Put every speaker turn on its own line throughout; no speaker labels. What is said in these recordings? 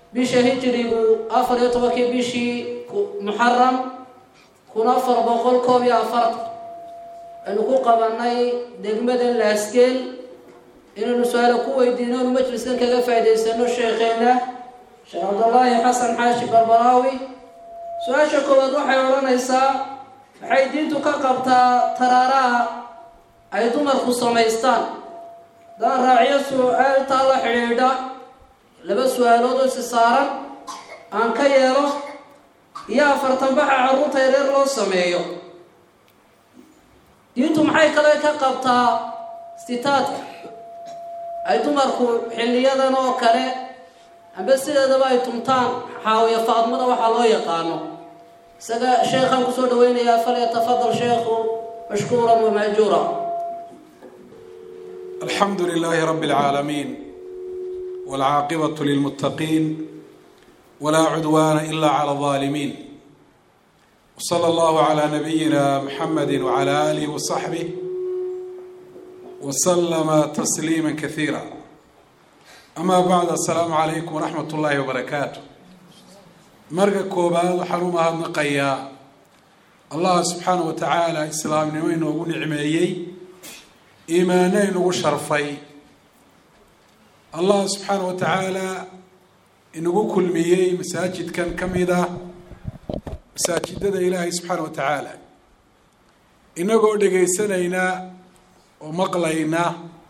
bisha hijrigu afar iyo tobankii bishii muxaram kun afar boqol koob iyo afartan aynu ku qabanay degmada laasgeel inaynu su-aala ku weydiino inu majliskan kaga faa'idaysano sheekheena sheekh cabdullaahi xasan xaashi barbaraawi su-aasha koowaad waxay odhanaysaa waxay diintu ka qabtaa taraaraha ay dumarku samaystaan haddaan raaciyo su-aaltaa la xidhiidha laba su-aalood oo isi saaran aan ka yeelo iyo afartan baxa carruurta yareer loo sameeyo diintu maxay kale ka qabtaa istitaadka ay dumarku xilliyadan oo kale amba sideedaba ay tumtaan xaawiya faadmada waxaa loo yaqaano isaga sheekhaan kusoo dhaweynayaa falyatafadal sheekhu mashkuuran wamaajuura
alxamdu lilaahi rabi اlcaalamiin wاlcaaqibatu lilmuttaqiin wlaa cudwaana ila clى اظaalimiin wslى allahu عlى nabiyina mxamedi wعlى alih وصaxbih wslama tasliima kasiira ama bacd asalaamu calaykum waraxmat ullaahi wabarakaatu marka koobaad waxaan u mahadnaqayaa allah subxaana wa tacaala islaamnimo inoogu nicmeeyey iimaano inagu sharfay allah subxaana wa tacaala inagu kulmiyey masaajidkan ka mid ah masaajidada ilaahay subxaana wa tacaala inagoo dhegaysanayna oo maqlayna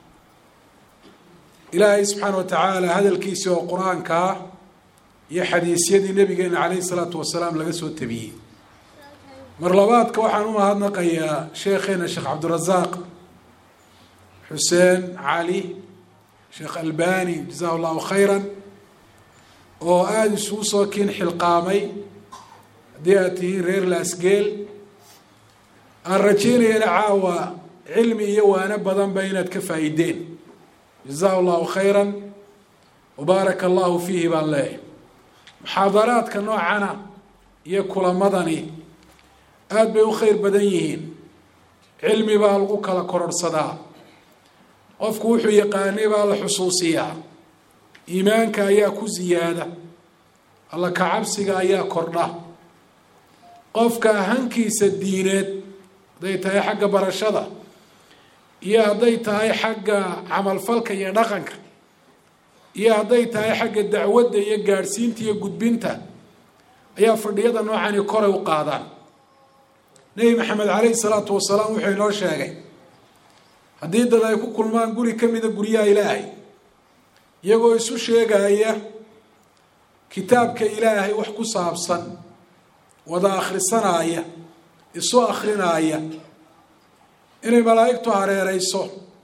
ilaahay subxaana wa tacaala hadalkiisi oo qur-aanka ah iyo xadiisyadii nabigeena caleyhi salaatu wasalaam laga soo tabiyey mar labaadka waxaan u mahadnaqayaa sheekheena sheekh cabdirasaaq xuseen cali sheekh albani jazahu llahu khayran oo aada isugu soo kiin xilqaamay haddii aad tihiin reer laasgeel aan rajeynayana caawa cilmi iyo waano badanba inaad ka faa-ideen jazahu llahu khayran wabaaraka allahu fiihi baan leeyahy muxaadaraadka noocana iyo kulamadani aada bay u khayr badan yihiin cilmi baa lagu kala kororhsadaa qofku wuxuu yaqaanay baa la xusuusiyaa iimaanka ayaa ku siyaada alla kacabsiga ayaa kordha qofka hankiisa diineed hadday tahay xagga barashada iyo hadday tahay xagga camalfalka iyo dhaqanka iyo hadday tahay xagga dacwadda iyo gaadhsiinta iyo gudbinta ayaa fadhiyada noocani koray u qaadaan nebi maxamed caleyhi salaatu wasalaam wuxuu inoo sheegay haddii dad ay ku kulmaan guri ka mida guryaha ilaahay iyagoo isu sheegaya kitaabka ilaahay wax ku saabsan wada akhrisanaaya isu akrinaaya inay malaa'igtu hareereyso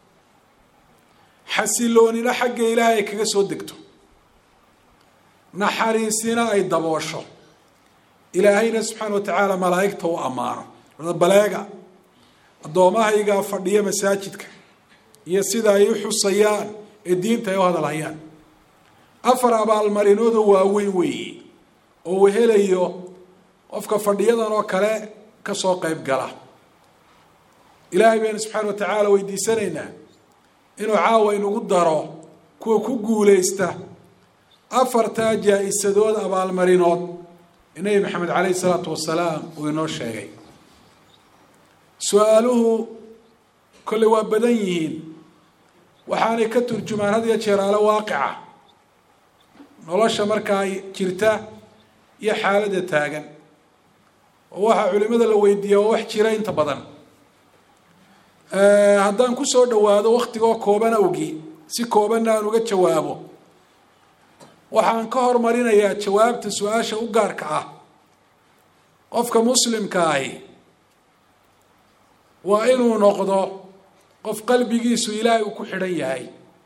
xasiloonina xagga ilaahay ay kaga soo degto naxariisina ay daboosho ilaahayna subxaana wa tacaala malaa'igta u ammaano baleega addoomahaygaa fadhiya masaajidka iyo sida ay u xusayaan ee diinta ay u hadalhayaan afar abaalmarinoodoo waaweyn weeye oo uu helayo qofka fadhiyadan oo kale kasoo qeyb gala ilaahay baynu subxaana wa tacaala weydiisanaynaa inuu caawa inugu daro kuwa ku guuleysta afartaa jaa-isadood abaalmarinood ee nebi maxamed caleyhi salaatu wasalaam uu inoo sheegay su-aaluhu kolley waa badan yihiin waxaanay ka turjumaan had iyo jeer ale waaqica nolosha markaa jirta iyo xaaladda taagan oo waxaa culimada la weydiiya oo wax jira inta badan haddaan kusoo dhawaado waktigoo kooban awgii si koobanna aan uga jawaabo waxaan ka hormarinayaa jawaabta su-aasha u gaarka ah qofka muslimka ahi waa inuu noqdo qof qalbigiisu ilaahay uu ku xidhan yahay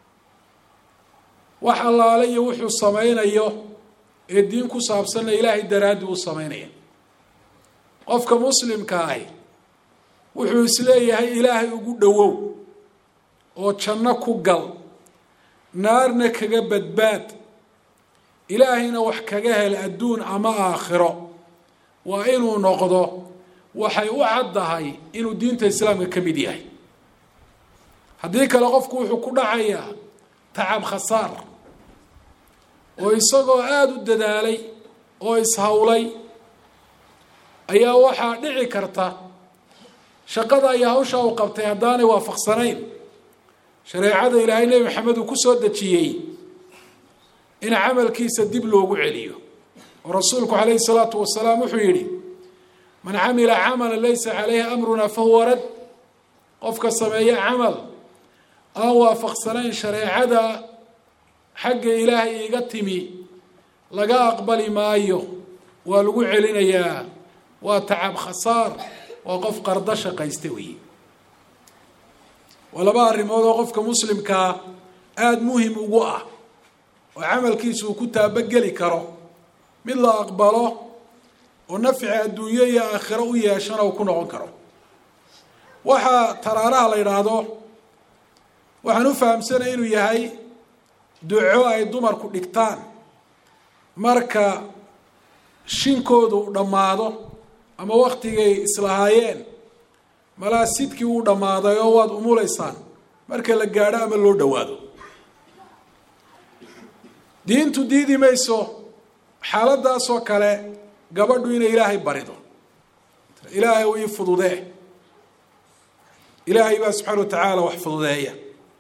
wax allaale iyo wuxuu sameynayo ee diin ku saabsanna ilaahay daraaddi uu sameynaya qofka muslimka ahi wuxuu isleeyahay ilaahay ugu dhowow oo janno ku gal naarna kaga badbaad ilaahayna wax kaga hel adduun ama aakhiro waa inuu noqdo waxay u caddahay inuu diinta islaamka ka mid yahay haddii kale qofku wuxuu ku dhacayaa tacab khasaar oo isagoo aada u dadaalay oo ishawlay ayaa waxaa dhici karta shaqada iyo hawsha uu qabtay haddaanay waafaqsanayn shareecada ilaahay nebi maxamed uu ku soo dejiyey in camalkiisa dib loogu celiyo oo rasuulku calayhi salaatu wasalaam wuxuu yidhi man camila camala laysa calayhi amruna fahuwa rad qofka sameeya camal aan waafaqsanayn shareecada xagga ilaahay iga timi laga aqbali maayo waa lagu celinayaa waa tacab khasaar waa qof qardo shaqaysta weeye waa laba arrimood oo qofka muslimkaa aada muhim ugu ah oo camalkiisa uu ku taabageli karo mid la aqbalo oo nafci adduunyo iyo aakhiro u yeeshana uu ku noqon karo waxaa taraaraha la yidhaahdo waxaan u fahamsanaya inuu yahay duco ay dumarku dhigtaan marka shinkoodu u dhammaado ama waktigay islahaayeen malaa sidkii uu dhammaaday oo waad umulaysaan marka la gaadho ama loo dhowaado diintu diidi mayso xaaladaasoo kale gabadhu inay ilaahay barido ilaahay u ii fududee ilaahay baa subxaana wa tacaala wax fududeeya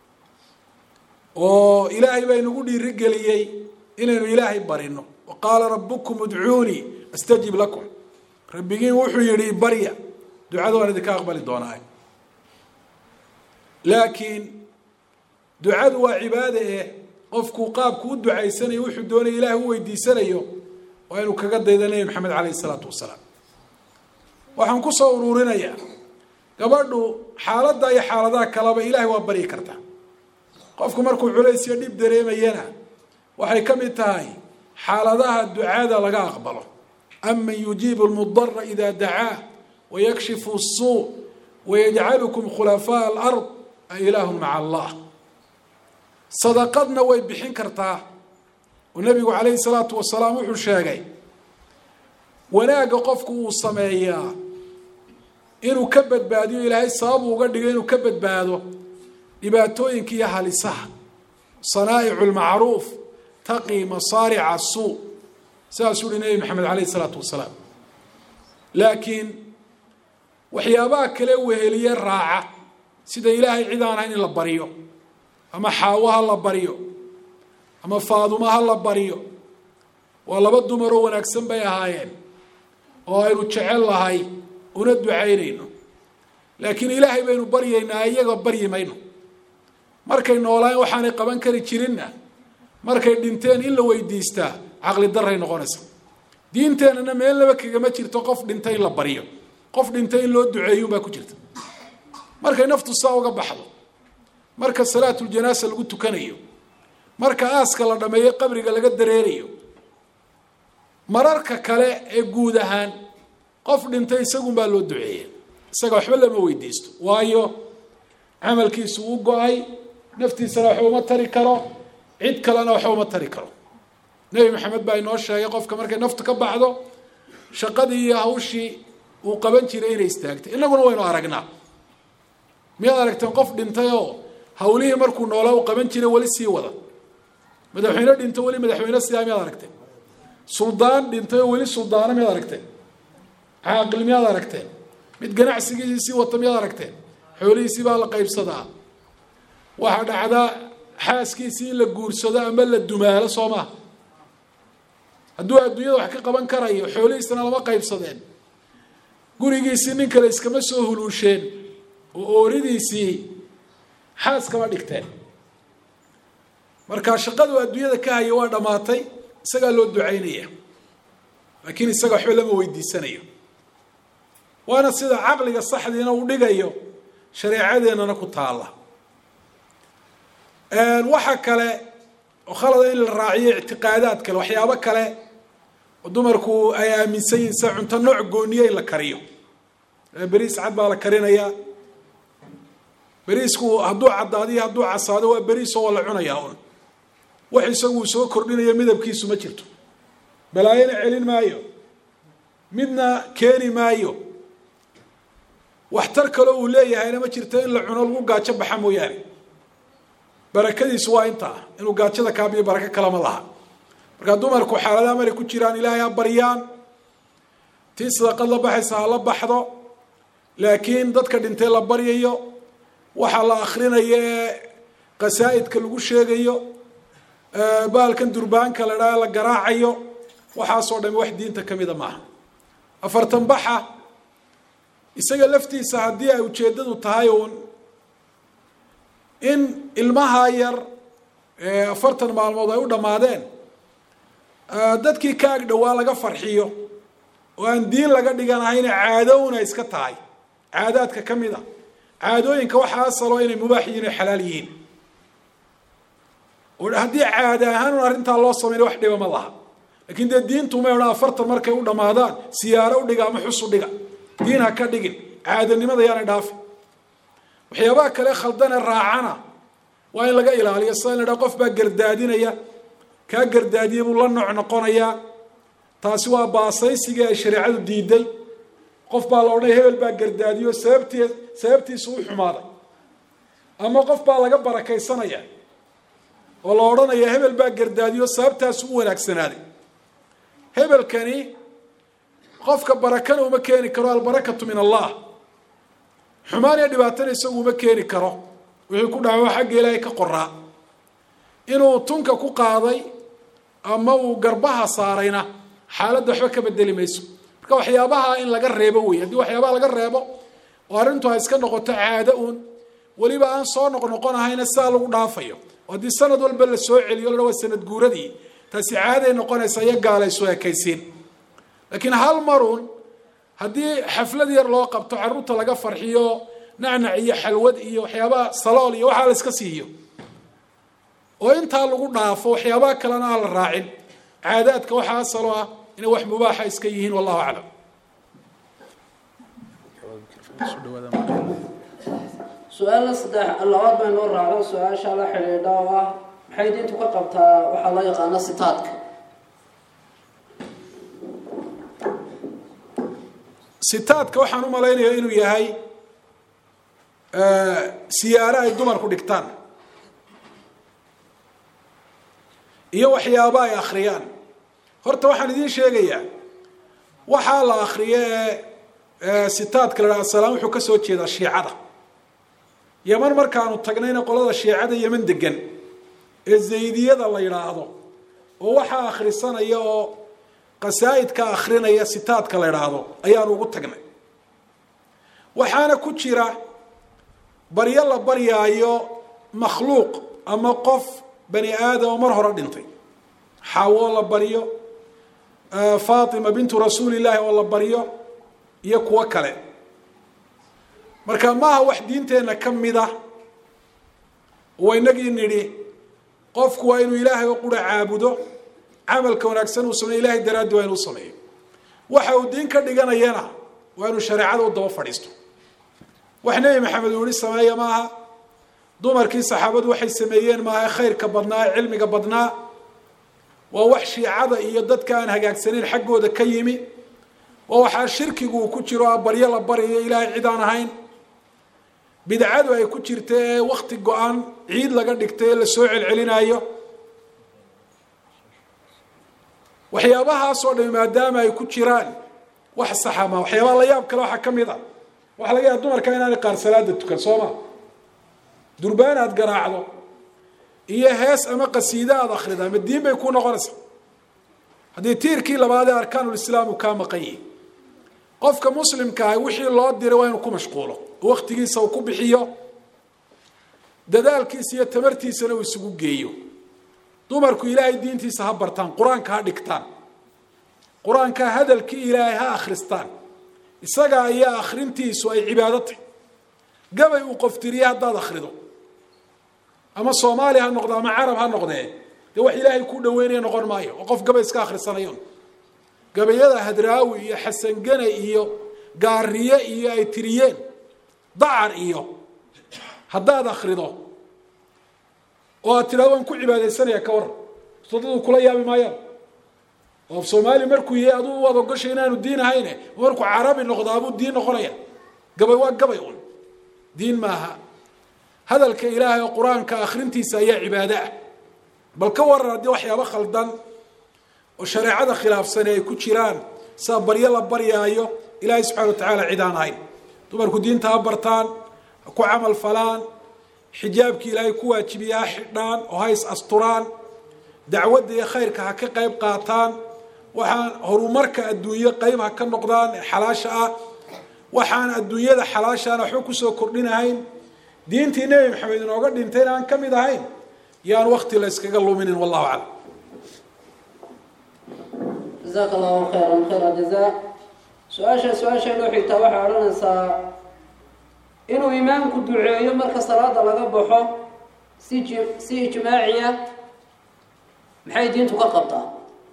oo ilaahay baa inagu dhiirigeliyey inaynu ilaahay barino wa qaala rabukum udcuunii astajib lakum rabbigiin wuxuu yihi barya ducada waan idinka aqbali doonaa laakiin ducadu waa cibaade eh qofku qaabku u ducaysanayo wuxuu doonaya ilahay u weydiisanayo waa inuu kaga dayda nebi maxamed caleyhi isalaatu wasalaam waxaan kusoo uruurinayaa gabadhu xaaladda iyo xaaladaha kaleba ilahay waa baryi karta qofku markuu culays iyo dhib dareemayana waxay ka mid tahay xaaladaha ducada laga aqbalo aman yujiibu lmudara ida dacaa wayakshifu suu wayajcalukum khulafaa alard a ilaahun maca allah sadaqadna way bixin kartaa oo nebigu calayhi salaatu wasalaam wuxuu sheegay wanaagga qofku uu sameeyaa inuu ka badbaadiyo ilaahay sababu uga dhigo inuu ka badbaado dhibaatooyinka iyo halisaha sanaa'icu lmacruuf taqii masaarica suu sidaasuu uhi nebi maxamed caleyhi isalaatu wasalaam laakiin waxyaabaha kale weheliye raaca sida ilaahay cid aan ahayn in la baryo ama xaawo ha la baryo ama faaduma ha la baryo waa laba dumaroo wanaagsan bay ahaayeen oo aynu jecel lahay una ducaynayno laakiin ilaahay baynu baryaynaa iyaga baryi mayno markay noolaan waxaanay qaban kari jirinna markay dhinteen in la weydiistaa caqli daray noqonaysa diinteennana meelnaba kagama jirto qof dhintay in la baryo qof dhintay in loo duceeyuunbaa ku jirta markay naftu saa uga baxdo marka salaatuljanaasa lagu tukanayo marka aaska la dhameeyo qabriga laga dareerayo mararka kale ee guud ahaan qof dhintay isagunbaa loo duceeya isaga waxba lama weydiisto waayo camalkiisu u go-ay naftiisana waxba uma tari karo cid kalena waxba uma tari karo nebi maxamed baa inoo sheegay qofka markay naftu ka baxdo shaqadii iyo hawshii uu qaban jiray inay istaagtay innaguna waynu aragnaa miyaad aragteen qof dhintay oo hawlihii markuu noolaa uu qaban jiray weli sii wada madaxweyne dhinto weli madaxweyne sidaa miyaad aragteen suldaan dhintay oo weli suldaano miyaad aragteen caaqil miyaad aragteen mid ganacsigiisii wata miyaad aragteen xoolihiisii baa la qaybsadaa waxaa dhacdaa xaaskiisii in la guursado ama la dumaalo soo maha hadduu adduunyada wax ka qaban karayo xoolihiisana lama qaybsadeen gurigiisii nin kale iskama soo huluusheen oo ooridiisii xaas kama dhigteen marka shaqadu adduunyada ka haya waa dhammaatay isagaa loo ducaynaya laakiin isaga waxba lama weydiisanayo waana sida caqliga saxdiina uu dhigayo shareecadeennana ku taalla waxa kale oo khalada in la raaciyo ictiqaadaad kale waxyaabo kale oo dumarku ay aaminsan yihin sida cunto nooc gooniya in la kariyo beriis cad baa la karinayaa beriisku hadduu caddaadiyo hadduu casaado waa beriisoo waa la cunayaa un wax isaguu soo kordhinayo midabkiisu ma jirto balaayana celin maayo midna keeni maayo waxtar kaloo uu leeyahayna ma jirto in la cuno lagu gaajo baxa mooyaane barakadiisu waa intaa inuu gaajada kaabiyo barako kalama laha markaa dumarku xaaladaha maray ku jiraan ilaahay ha baryaan tii sadaqad la baxaysa ha la baxdo laakiin dadka dhintay la baryayo waxaa la akrinayo ee qasaa'idka lagu sheegayo baalkan durbaanka la dhaha la garaacayo waxaasoo dhami wax diinta ka mida maaha afartan baxa isaga laftiisa haddii ay ujeeddadu tahay uun in ilmaha yar afartan maalmood ay u dhammaadeen dadkii ka ag dhowaa laga farxiyo oo aan diin laga dhiganahayna caadowna iska tahay caadaadka ka mid a caadooyinka waxaa asalo inay mubaax yihin o xalaal yihiin oo haddii caada ahaan un arrintaa loo samayna wax dhiba ma laha lakin dee diintu may odhan afartan markay u dhammaadaan siyaaro u dhiga ama xus u dhiga diin ha ka dhigin caadanimada yaanay dhaafin waxyaabaha kale khaldane raacana waa in laga ilaaliyo sida in la dhaha qof baa gardaadinaya kaa gardaadiya buu la nooc noqonayaa taasi waa baasaysigii ay shareecadu diiday qof baa la odhanaya hebel baa gardaadiyo sababtii sababtiisu u xumaaday ama qof baa laga barakaysanaya oo la odhanaya hebel baa gardaadiyo sababtaasu u wanaagsanaaday hebelkani qofka barakana uma keeni karo albarakatu min allah xumaan iyo dhibaatana isagu uma keeni karo wixii ku dhaco xagga ilaahay ka qoraa inuu tunka ku qaaday ama uu garbaha saarayna xaaladda waxba ka bedeli mayso marka waxyaabaha in laga reebo wey haddii waxyaabaha laga reebo oo arrintu ay iska noqoto caado uun weliba aan soo noqnoqonahayna sidaa lagu dhaafayo oo haddii sanad walba la soo celiyo la waa sanad guuradii taasi caaday noqonaysa iyo gaalaysu ekaysiin laakiin hal marun haddii xaflad yar loo qabto carruurta laga farxiyo nacnac iyo xalwad iyo waxyaabaha salool iyo waxaa la iska siiyo oo intaa lagu dhaafo waxyaabaha kalena aan la raacin caadaadka waxaa asalo ah inay wax mubaaxa iska yihiin wallahu aclam
su-aalla saddex labaad bay noo raacdo su-aasha la xidhiidha oo ah maxay diintu ka qabtaa waxaa loo yaqaano sitaadka
sitaadka waxaan u malaynayaa inuu yahay siyaaro ay dumarku dhigtaan iyo waxyaabo ay akhriyaan horta waxaan idiin sheegayaa waxaa la akriyo ee sitaadka la dhaha asalaam wuxuu ka soo jeedaa shiicada yeman markaanu tagnayna qolada shiicada yeman degan ee zaydiyada la yidhaahdo oo waxaa akhrisanaya oo qasaa'idka akhrinaya sitaadka la yidhaahdo ayaanu ugu tagnay waxaana ku jira baryo la baryaayo makhluuq ama qof bani aadam oo mar hore dhintay xaawo la baryo faatima bintu rasuulillaahi oo la baryo iyo kuwo kale marka maaha wax diinteenna ka mid ah oo inagii nidhi qofku waa inuu ilaahay oo qura caabudo camalka wanaagsan uu sameyo ilahay daraaddi waa inuu sameeyo waxa uu diin ka dhiganayana waa inuu shareecada u daba fadhiisto wax nebi maxamed uu yihi sameeya maaha dumarkii saxaabadu waxay sameeyeen maaha khayrka badnaa ee cilmiga badnaa waa wax shiicada iyo dadka aan hagaagsanayn xaggooda ka yimi waa waxaa shirkigu uu ku jiro baryo la baryayo ilaahay cid aan ahayn bidcadu ay ku jirta ee wakti go-aan ciid laga dhigtay ee lasoo celcelinaayo waxyaabahaasoo dhami maadaama ay ku jiraan wax saxa ma waxyaabaha la yaab kale waxaa ka mid a waxaa laga yaaba dumarka inaanay qaar salaada tukan soo ma durbaan aad garaacdo iyo hees ama qasiide aada akrida ama diin bay ku noqonaysaa haddii tiirkii labaad ee arkaanulislaam uu kaa maqan yihi qofka muslimka ah wixii loo diray waa inuu ku mashquulo oo waktigiisa uu ku bixiyo dadaalkiisa iyo tamartiisana uu isugu geeyo dumarku ilaahay diintiisa ha bartaan qur-aanka ha dhigtaan qur-aanka hadalkii ilaahay ha akhristaan isaga ayaa akhrintiisu ay cibaado tahy gabay uu qoftiriye haddaad akhrido ama soomaali ha noqdo ama carab ha noqdee dee wax ilaahay ku dhaweynaya noqon maayo oo qof gabay iska akhrisanayon gabayada hadraawi iyo xasangane iyo gaariye iyo ay tiriyeen dacar iyo haddaad akrido oo aad tidhahdo waan ku cibaadaysanaya ka waran sodadu kula yaabi maayaan oo soomaali markuu yahay aduu waad ogoshay inaanu diin ahayne markuu carabi noqdo abuu diin noqonaya gabay waa gabay un diin maaha hadalka ilaahay oo qur-aanka akhrintiisa ayaa cibaado ah bal ka waran haddii waxyaabo khaldan oo shareecada khilaafsani ay ku jiraan sida baryo la baryaayo ilaahay subxana wa tacaala cid aan ahayn dumarku diinta ha bartaan ha ku camal falaan xijaabkii ilaahay ku waajibiya ha xidhaan oo ha is asturaan dacwadda iyo khayrka ha ka qayb qaataan waxaan horumarka adduunyo qayb ha ka noqdaan ee xalaasha ah waxaan adduunyada xalaashaana waxba kusoo kordhinahayn diintii nebi maxamed inooga dhintayna aan ka mid ahayn yaan wakti la yskaga luminin wallahu aclam
jazaaka allahu khayran khayra jazaa su-aasha su-aasha loo xigtaa waxay odhanaysaa inuu imaamku duceeyo marka salaada laga baxo si ji si ijmaaciya maxay diintu ka qabtaa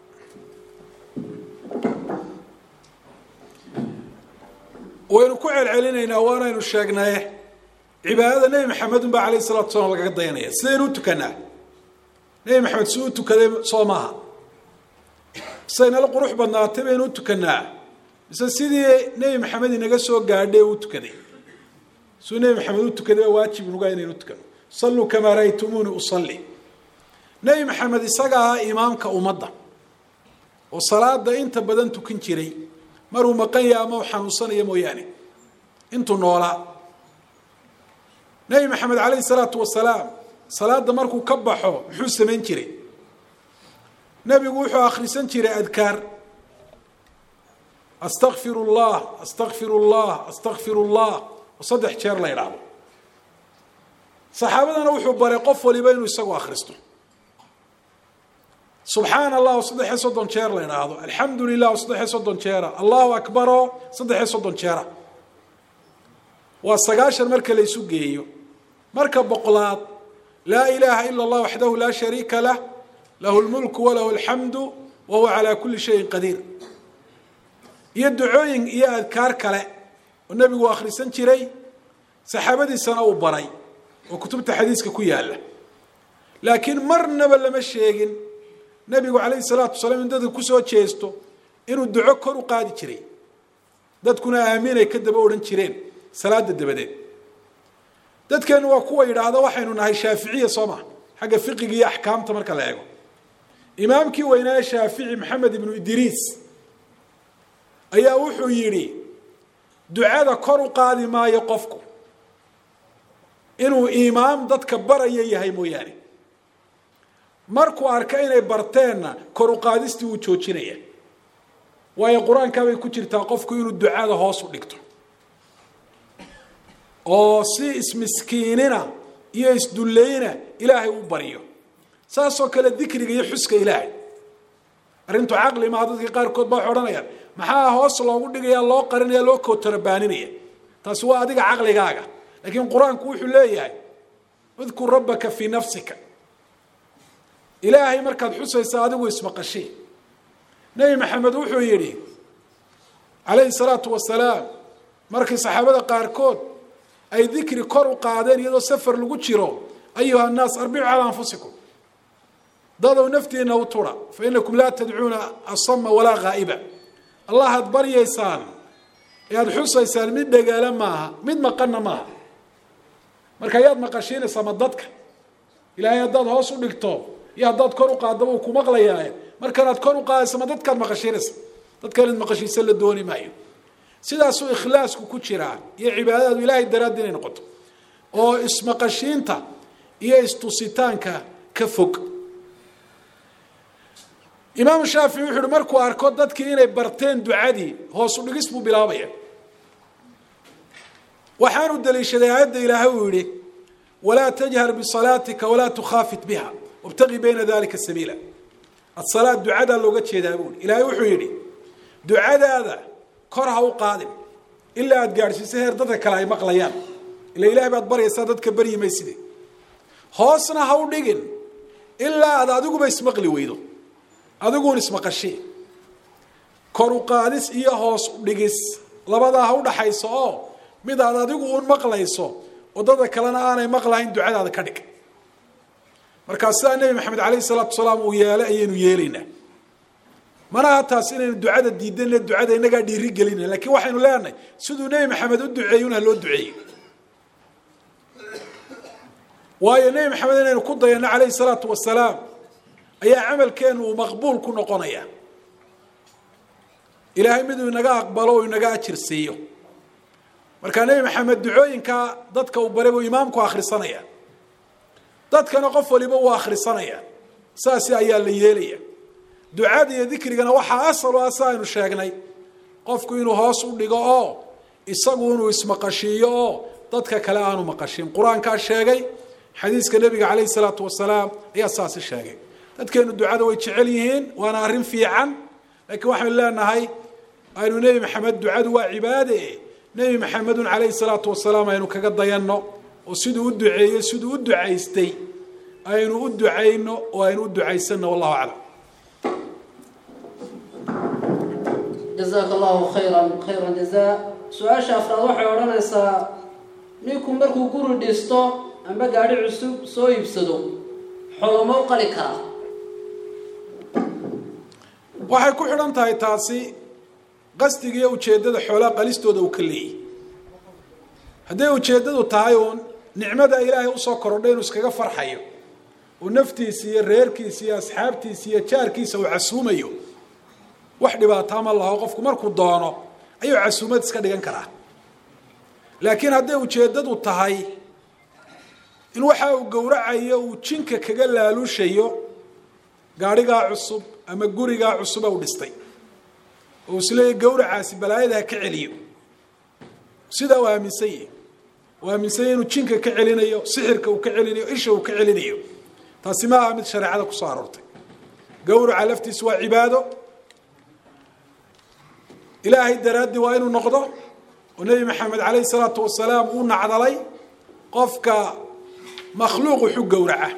waynu ku celcelinaynaa waanaynu sheegnaye cibaadada nebi maxamed unbaa alayh salatu salaam lagaga dayanaya sidaynu u tukanaa nebi maxamed si u tukaday soo maaha sidaynala qurux badnaatay baynu u tukanaa mise sidii nebi maxamed inaga soo gaadhay u tukaday siduu nebi maxamed u tukaday baa waajib nuga inaynu tukano salluu kamaa ra'aytumuuni usalli nebi maxamed isaga ahaa imaamka ummadda oo salaada inta badan tukan jiray maruu maqan yaha ama u xanuunsanayo mooyaane intuu noolaa nebi maxamed calayhi salaatu wasalaam salaada markuu ka baxo muxuu samayn jiray nebigu wuxuu akhrisan jiray adkaar astakfiru llah astakfiru llah astakfiru llah oo saddex jeer la idhaahdo saxaabadana wuxuu baray qof waliba inuu isagu akhristo subxaan allah oo saddexiyo soddon jeer la idhaahdo alxamdu lilah oo saddexiyo soddon jeera allahu akbar oo saddexiyo soddon jeera waa sagaashan marka la isu geeyo marka boqolaad laa ilaaha ila allah waxdahu laa shariika lah lahu lmulku walahu alxamdu wa huwa calaa kuli shayin qadiir iyo ducooyin iyo adkaar kale oo nebigu akhrisan jiray saxaabadiisana uu baray oo kutubta xadiiska ku yaalla laakiin marnaba lama sheegin nebigu calayhi salaatu wasalaam in dadka kusoo jeesto inuu duco kor u qaadi jiray dadkuna aaminay ka daba odhan jireen salaada dabadeed dadkeenu waa kuwa yidhaahda waxaynu nahay shaaficiya soo maa xagga fiqiga iyo axkaamta marka la eego imaamkii weynaaye shaafici maxamed ibnu idriis ayaa wuxuu yidhi ducada kor u qaadi maayo qofku inuu imaam dadka baraya yahay mooyaane markuu arka inay barteenna kor u qaadistii wuu joojinaya waayo qur-aankaabay ku jirtaa qofku inuu ducada hoos u dhigto oo si ismiskiinina iyo isdullayna ilaahay u baryo saasoo kale dikriga iyo xuska ilaahay arrintu caqli maha dadka qaarkood baa waxay odhanayaan maxaa hoos loogu dhigaya loo qarinaya loo kootarabaninaya taasi waa adiga caqligaaga laakiin qur-aanku wuxuu leeyahay udkur rabbaka fii nafsika ilaahay markaad xusaysa adigu ismaqashii nebi maxamed wuxuu yidhi calayhi salaatu wasalaam markii saxaabada qaarkood ay dikri kor u qaadeen iyadoo safar lagu jiro ayuha annaas arbicu calaa anfusikum dadow naftiina u tura fa inakum laa tadcuuna asama walaa haa'iba allah aad baryaysaan ee aada xusaysaan mid dhagaala maaha mid maqanna maaha marka ayaad maqashiinaysaa ma dadka ilaahay haddaad hoos u dhigto iyo haddaad kor u qaadaba uu ku maqlayaaye markanaad kor u qaadaysa ma dadkaad maqashiinaysa dadka inaad maqashiisa la dooni maayo sidaasuu ikhlaasku ku jiraa iyo cibaadadaadu ilaahay daraaddi inay noqoto oo ismaqashiinta iyo istusitaanka ka fog imaamu shaafici wuxu uhi markuu arko dadkii inay barteen ducadii hoosu dhigis buu bilaabaya waxaanu daliishaday aayadda ilaahay uu yihi walaa tajhar bisalaatika walaa tukhaafit biha wabtaqi bayna dalika sabiila asalaad ducadaa looga jeedaa buui ilaahay wuxuu yidhi ducadaada kor ha u qaadin ilaa aada gaadhsiiso heer dadka kale ay maqlayaan ila ilahay baad baryaysaa dadka baryi mayside hoosna ha u dhigin ilaa aad adiguba ismaqli weydo adiguun ismaqashi kor u qaadis iyo hoos u dhigis labadaa ha u dhaxayso oo mid aad adigu uun maqlayso wadada kalena aanay maqlahayn ducadaada ka dhig markaa sidaa nebi maxamed calayhi salaatu wasalaam uu yeelay ayaynu yeelaynaa manaha taas inaynu ducada diidanle ducada inagaa dhiiri gelina lakiin waxaynu leenahay siduu nebi maxamed u duceeyey un ha loo duceeyey waayo nebi maxamed inaynu ku dayano calayhi salaatu wasalaam ayaa camalkeenu uu maqbuul ku noqonaya ilaahay miduu inaga aqbalo oo inaga ajir siiyo markaa nebi maxamed ducooyinka dadka uu baray buu imaamku akhrisanaya dadkana qof waliba uu akhrisanaya saasi ayaa la yeelaya ducada iyo dikrigana waxaa asal u ah si aynu sheegnay qofku inuu hoos u dhigo oo isagu inuu ismaqashiiyo oo dadka kale aanu maqashin qur-aankaa sheegay xadiiska nebiga calayhi salaatu wasalaam ayaa saasi sheegay dadkeenu ducada way jecel yihiin waana arrin fiican laakiin waxaynu leenahay aynu nebi maxamed ducadu waa cibaade nebi maxamedun calayhi salaatu wasalaam aynu kaga dayanno oo siduu u duceeyey siduu u ducaystay aynu u ducayno oo aynu u ducaysanno wallahu aclam
jazaaka allahu khayran khayran jazaa su-aasha afraad waxay odhanaysaa ninku markuu guri dhisto ama gaadhi cusub soo iibsado xoloma u qali karaa
waxay ku xidhan tahay taasi qasdiga iyo ujeeddada xoolaha qalistooda uu ka leeyahy hadday ujeeddadu tahay uun nicmada ilaahay usoo korodhay inuu iskaga farxayo uu naftiisa iyo reerkiisa iyo asxaabtiisa iyo jaarkiisa uu casuumayo wax dhibaataa ma laho qofku markuu doono ayuu casuumad iska dhigan karaa laakiin hadday ujeeddadu tahay in waxa uu gowracayo uu jinka kaga laalushayo gaadhigaa cusub ama gurigaa cusuba u dhistay oo isleeya gowracaasi balaayada ha ka celiyo sidaa uu aaminsan yahi uu aaminsan yahi inuu jinka ka celinayo sixirka uu ka celinayo isha uu ka celinayo taasi ma aha mid shareecada kusoo aroortay gowraca laftiisa waa cibaado ilaahay daraaddii waa inuu noqdo oo nebi maxamed calayhi salaatu wasalaam uu nacdalay qofka makhluuq wuxu gowraca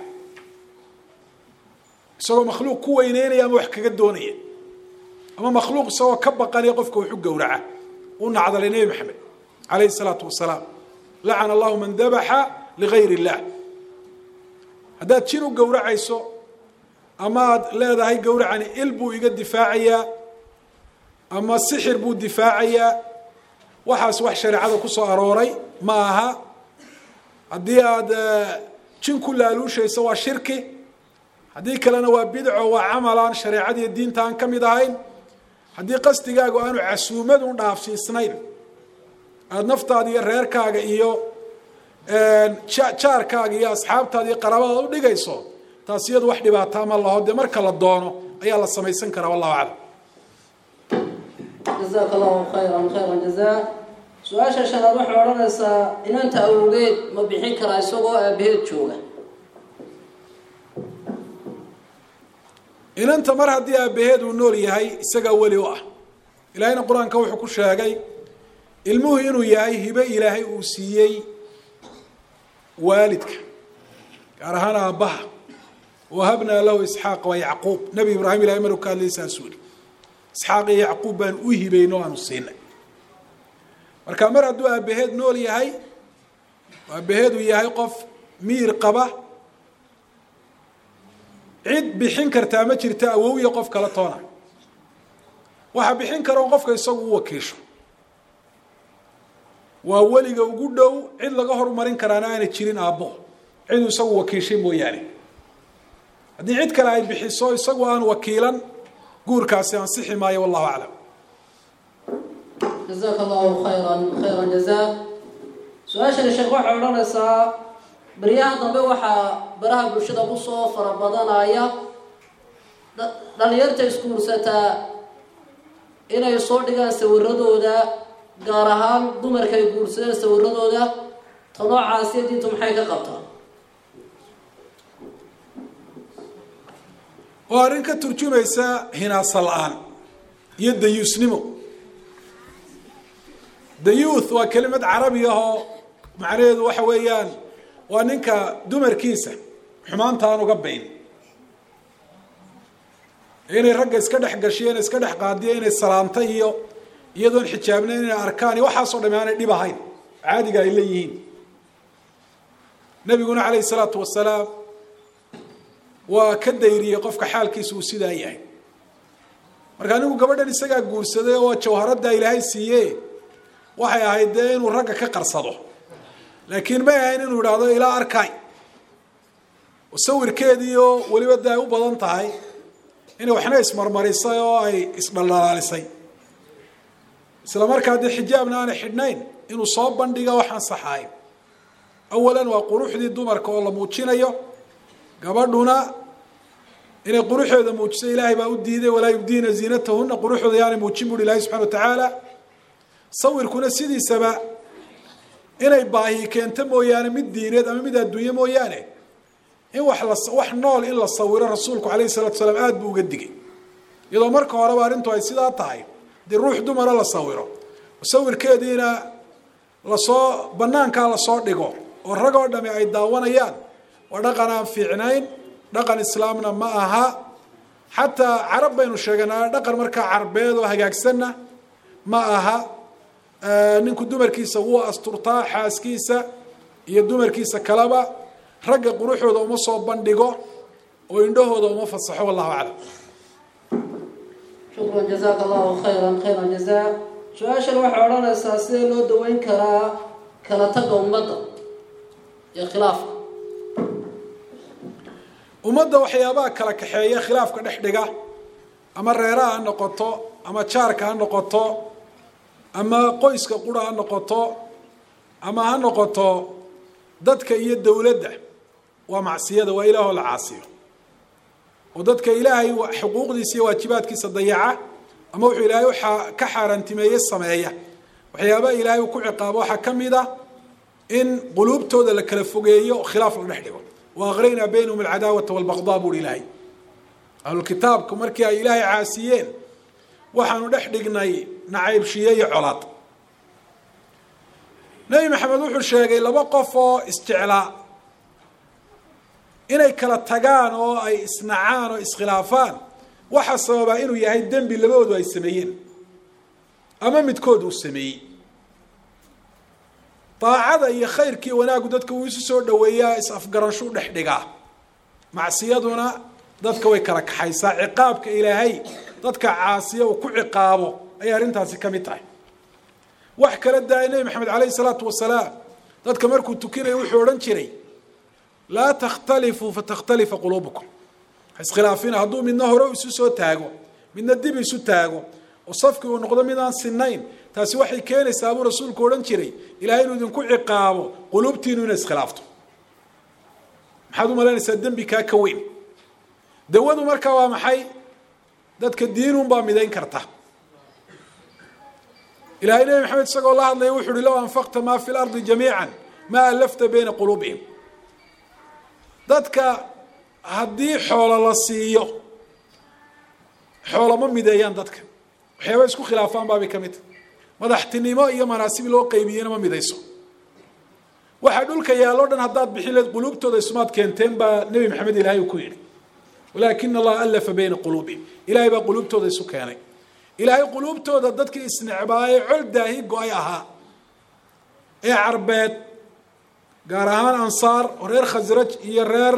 isagoo makhluuq ku weyneynaya ama wax kaga doonaya ama makhluuq isagoo ka baqanaya qofka wuxu gowraca uu nacdalay nebi maxamed calayhi salaatu wasalaam lacana allahu man dabaxa ligayr illah haddaad jin u gowracayso ama aad leedahay gowracani il buu iga difaacayaa ama sixir buu difaacayaa waxaas wax shareecada kusoo arooray ma aha haddii aada jin ku laaluushayso waa shirki haddii kalena waa bidco waa camalaan shareecadiiyo diinta aan ka mid ahayn haddii qasdigaagu aanu casuumadun dhaafsiisnayn aada naftaada iyo reerkaaga iyo jaarkaaga iyo asxaabtaada iyo qaraabadaad u dhigayso taas iyadu wax dhibaataa ma laho dee marka la doono ayaa la samaysan karaa wallahu aclam
jazaaka allahu khayran khayran jazaa su-aasha shanaad waxay odhanaysaa inanta awowgeed ma bixin karaa isagoo aabaheed jooga
inanta mar haddii aabaheed uu nool yahay isagaa weli u ah ilaahayna qur-aanka wuxuu ku sheegay ilmuhu inuu yahay hibe ilaahay uu siiyey waalidka gaar ahaan aabbaha wahabnaa lahu isxaaqa wa yacquub nebi ibraahim ilahay maruu ka hadlay saasuu yihi isxaaq iyo yacquub baan u hibayno aanu siinay marka mar hadduu aabaheed nool yahay aabaheed uu yahay qof miir qaba cid bixin kartaa ma jirta awowiya qof kala toona waxaa bixin kara on qofka isagu u wakiisho waa weliga ugu dhow cid laga horumarin karaana aana jirin aabbo ciduu isagu wakiishay mooyaane haddii cid kale ay bixiso isagu aan wakiilan guurkaasi ansixi maayo wallahu aclam
jazaaka allahu khayran khayran jazaa su-aashani sheekh waxay odhanaysaa baryaha dambe waxaa baraha bulshada kusoo fara badanaya dhalinyarta iskuursataa inay soo dhigaan sawiradooda gaar ahaan dumarka ay guursadeen sawiradooda ta noocaasiyo diintu maxay ka qabtaa
oo arrin ka turjumaysa hinaasa la-aan iyo dayuusnimo dayuuth waa kelimad carabi ah oo macnaheedu waxa weeyaan waa ninka dumarkiisa xumaanta aan uga bayn inay ragga iska dhex gashiyo inay iska dhex qaadiyo inay salaanta iyo iyadoon xijaabnayn inay arkaan iyo waxaasoo dhami aanay dhib ahayn caadiga ay leeyihiin nabiguna calayhi salaatu wasalaam waa ka dayriyey qofka xaalkiisa uu sidaa yahay marka anigu gabadhan isagaa guursaday oo jawharadda ilaahay siiye waxay ahayd dee inuu ragga ka qarsado laakiin may ahayn inuu idhaahdo ilaa arkaay oo sawirkeediioo weliba de ay u badan tahay inay waxna ismarmarisay oo ay isdhaldhalaalisay isla markaa dee xijaabna aanay xidhnayn inuu soo bandhiga waxaan saxaay awalan waa quruxdii dumarka oo la muujinayo gabadhuna inay quruxooda muujiso ilaahay baa u diiday walaa yubdiina ziinatahuna quruxooda yaanay muujin buuhi ilahay subxana wa tacaala sawirkuna sidiisaba inay baahi keento mooyaane mid diineed ama mid adduunye mooyaane in wax la wax nool in la sawiro rasuulku calayhi salatu salaam aada buu uga digay iyadoo marka horeba arrintu ay sidaa tahay dee ruux dumara la sawiro sawirkeediina lasoo banaankaa lasoo dhigo oo rag oo dhami ay daawanayaan waa dhaqan aan fiicnayn dhaqan islaamna ma aha xataa carab baynu sheeganaa dhaqan markaa carbeed oo hagaagsanna ma aha ninku dumarkiisa wuu asturtaa xaaskiisa iyo dumarkiisa kaleba ragga quruxooda uma soo bandhigo oo indhahooda uma fasaxo wallahu aclam
shukran jazaaka allahu khayran khayra jazaa su-aashan waxay odhanaysaa sidee loo daweyn karaa kala tagga ummadda iyo khilaafka
ummadda waxyaabaha kala kaxeeya khilaafka dhex dhiga ama reeraha ha noqoto ama jaarka ha noqoto ama qoyska qura ha noqoto ama ha noqoto dadka iyo dowladda waa macsiyada waa ilaahoo la caasiyo oo dadka ilaahay xuquuqdiisa iyo waajibaadkiisa dayaca ama wuxuu ilaahay uaa ka xaaraantimeeye sameeya waxyaabaha ilaahay uu ku ciqaabo waxaa ka mid a in quluubtooda la kala fogeeyo khilaaf la dhex dhigo wa aqraynaa baynahum alcadaawata walbaqdaa buuhi ilaahay ahlulkitaabku markii ay ilaahay caasiyeen waxaanu dhex dhignay nacaybshiye iyo colaad nebi maxamed wuxuu sheegay laba qof oo isjeclaa inay kala tagaan oo ay isnacaan oo iskhilaafaan waxaa sababaa inuu yahay dembi labadoodu ay sameeyeen ama midkood uu sameeyey daacada iyo khayrkii wanaaggu dadka wuu isu soo dhaweeyaa is-afgaranshuu dhex dhigaa macsiyaduna dadka way kala kaxaysaa ciqaabka ilaahay dadka caasiya uu ku ciqaabo ayay arrintaasi ka mid tahay wax kala daaya nebi maxamed calayhi salaatu wasalaam dadka markuu tukinayo wuxuu odhan jiray laa takhtalifuu fatakhtalifa quluubukum iskhilaafina hadduu midna hore isu soo taago midna dib isu taago oo safkii uu noqdo mid aan sinayn taasi waxay keenaysaa buu rasuulku odhan jiray ilahay inuu idinku ciqaabo quluubtiinu inay iskhilaafto maxaad u malaynaysaa dembi kaa ka weyn dawadu markaa waa maxay dadka diinunbaa midayn karta ilahay nebi maxamed isagoo la hadlaya wuxu uhi low anfaqta maa fi lardi jamiica maa alafta bayna quluubihim dadka haddii xoolo la siiyo xoolo ma mideeyaan dadka waxyaaba isku khilaafaan baabay ka mid tahy madaxtinimo iyo manaasib loo qaybiyena ma midayso waxaa dhulka yaalloo dhan haddaad bixin leed quluubtooda isumaad keenteen baa nebi maxamed ilaahay uu ku yidhi walaakina allaha alafa bayna quluubihim ilahay baa quluubtooda isu keenay ilaahay quluubtooda dadkii isnecbaayey col daahi go-ay ahaa ee carbeed gaar ahaan ansaar oo reer khasraj iyo reer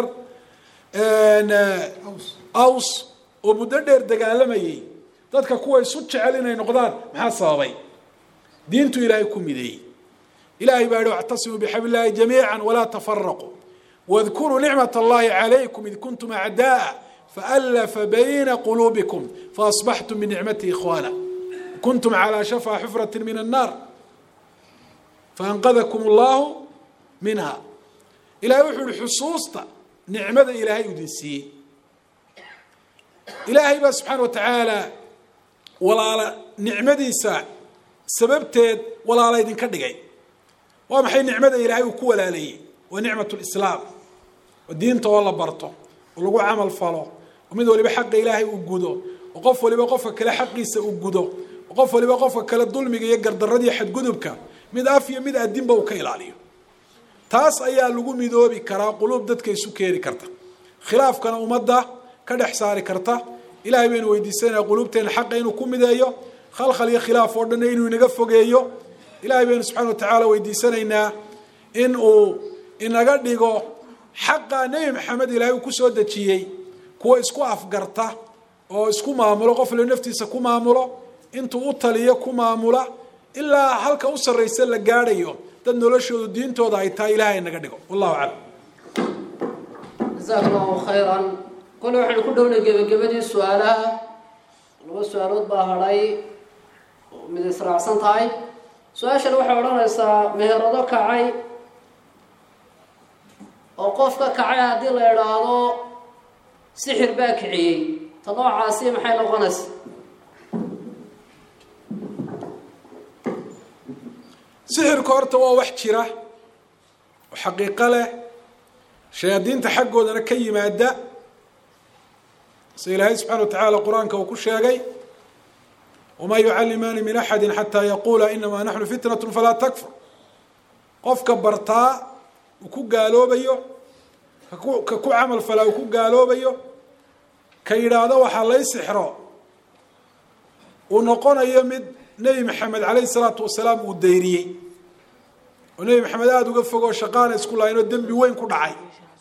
aws oo muddo dheer dagaalamayey dadka kuwa isu jecel inay noqdaan maxaa sababay diintu ilaahay ku mideeyey ilahay baa yihi wactasimuu bixabl illahi jamiica walaa tafaraquu wadkuruu nicmat allahi calaykum id kuntum acda'a faalafa bayna quluubikum faasbaxtum binicmati ikhwaana kuntum calaa shafaa xufrati min annaar faanqadakum allahu minha ilahay wuxuu yihi xusuusta nicmada ilaahay idin siiyey ilaahay baa subxaana wa tacaala walaala nicmadiisa sababteed walaala idinka dhigay waa maxay nicmada ilaahay uu ku walaaleeyey waa nicmat lislaam oo diinta oo la barto oo lagu camal falo oo mid waliba xaqa ilaahay uu gudo oo qof waliba qofka kale xaqiisa uu gudo oo qof waliba qofka kale dulmiga iyo gardaradiiyo xadgudubka mid af iyo mid adinba uu ka ilaaliyo taas ayaa lagu midoobi karaa quluub dadka isu keeni karta khilaafkana ummadda ka dhex saari karta ilahay baynu weydiisanaya quluubteena xaqa inuu ku mideeyo khalkhal iyo khilaaf oo dhanna inuu inaga fogeeyo ilahay baynu subxana wa tacaala weydiisanaynaa in uu inaga dhigo xaqa nebi maxamed ilaahay uu kusoo dejiyey kuwa isku afgarta oo isku maamulo qof le naftiisa ku maamulo intuu u taliyo ku maamula ilaa halka u sarraysa la gaadhayo dad noloshoodu diintooda ay tahay ilahay inaga dhigo wallahu aclam
jasaaka allahu khayran kole waxaynu ku dhownay gebagabadii su-aalaha laba su-aalood baa hadhay mid israacsan tahay su-aashan waxay odhanaysaa meherado kacay oo qof ka kacay haddii la idhaahdo sixir baa kiciyey ta noocaasi maxay noqonaysa
sixirka horta waa wax jira oo xaqiiqo leh shayaadiinta xaggoodana ka yimaada sida ilaahay subxana wa tacaala qur-aanka uu ku sheegay wamaa yucallimaani min axadi xataa yaquula inamaa naxnu fitnat falaa takfur qofka bartaa uu ku gaaloobayo ka ku camal falaa uu ku gaaloobayo ka yidhaahdo waxaa lay sixro uu noqonayo mid nebi maxamed calayhi salaatu wasalaam uu dayriyey oo nebi maxamed aada uga fogoo shaqaana isku lahayn oo dembi weyn ku dhacay